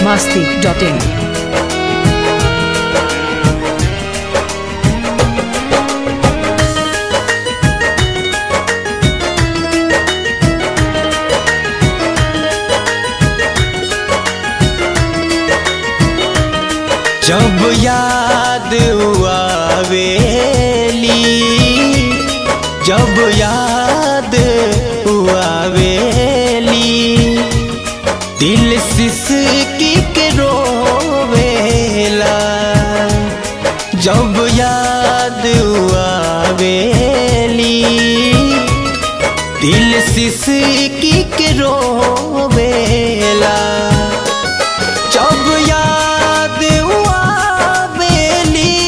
masti.in. जब याद आवेली जब याद आवेली दिल सिसकी के रोवेला जब याद आवेली दिल सिसकी के रोवेला जब याद आवेली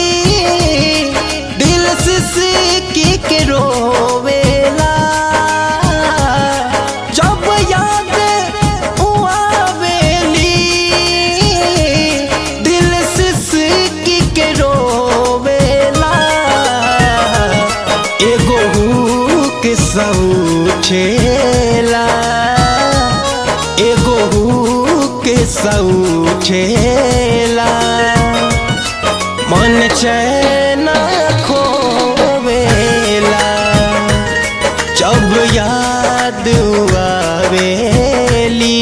दिल सिसकी के रोवेला जब याद आवेली दिल सिसकी के रोवेला एगो हुक सौछेला एगो हुक सौछेला मन चैन खोवेला जब याद आवेली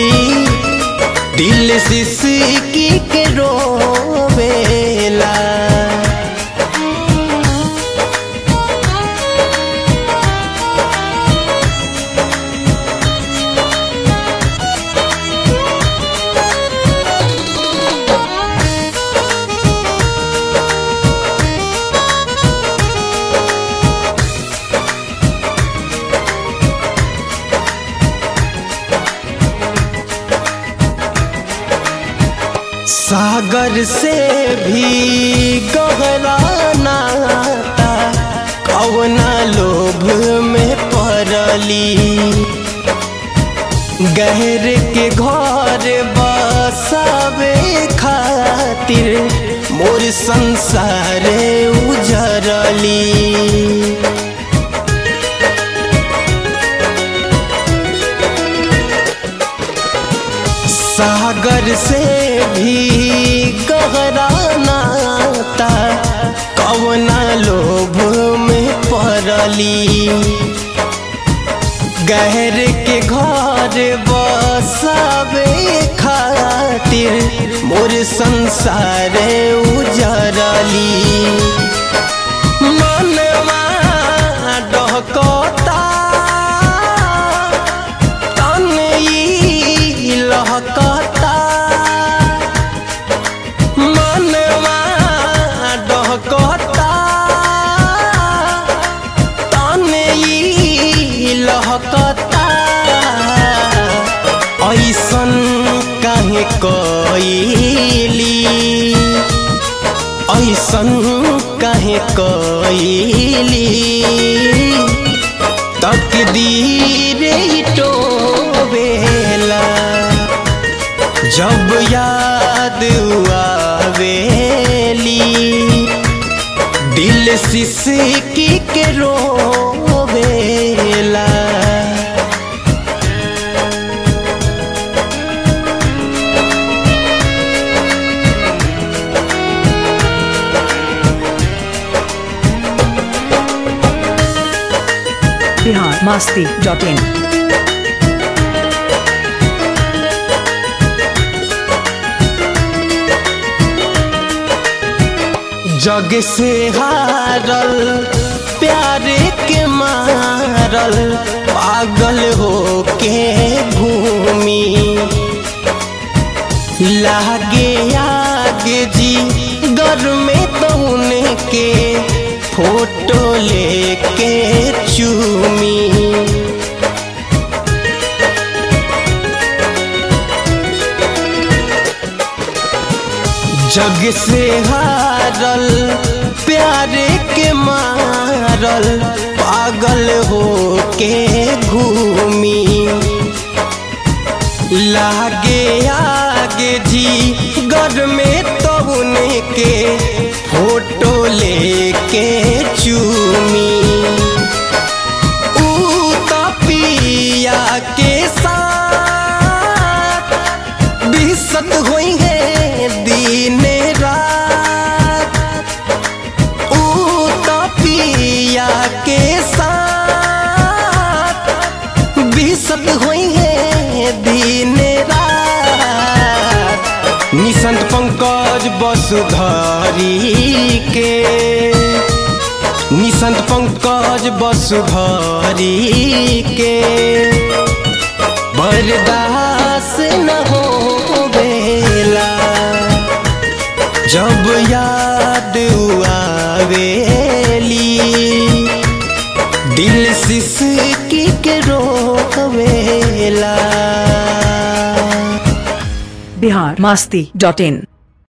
दिल सिसकी के रोवेला सागर से भी गहरा नाता कवना लोभ में पड़ली गहर के घर बसावे खातिर मोर संसार उजरली सागर से भी गहरा नाता कवना लोभ में पड़ली गहर के घर बसावे खातिर मोर संसार उजरली मनवा डहकता तन ई लहकता मनवा डहकता तन ई लहकता ऐसन काहे कइली ऐसन काहे कइली तकदीर टोवेला जब याद आवेली दिल सिसकी के रोवेला Bihar masti.in. जग से हारल प्यार के मारल पागल हो के घूमी लागे आगे जी घर में तौन के फोटो लेके चूमी जग से हारल प्यार के मारल पागल हो के घूमी लागे आगे जी घर में तौन के फोटो लेके चूमी ऊ तपिया के साथ निसंत पंकज वसुधरी के बर्दाश्त न हो बेला जब याद आवेली दिल सिसकी के रोवेला बिहार मस्ती डॉट इन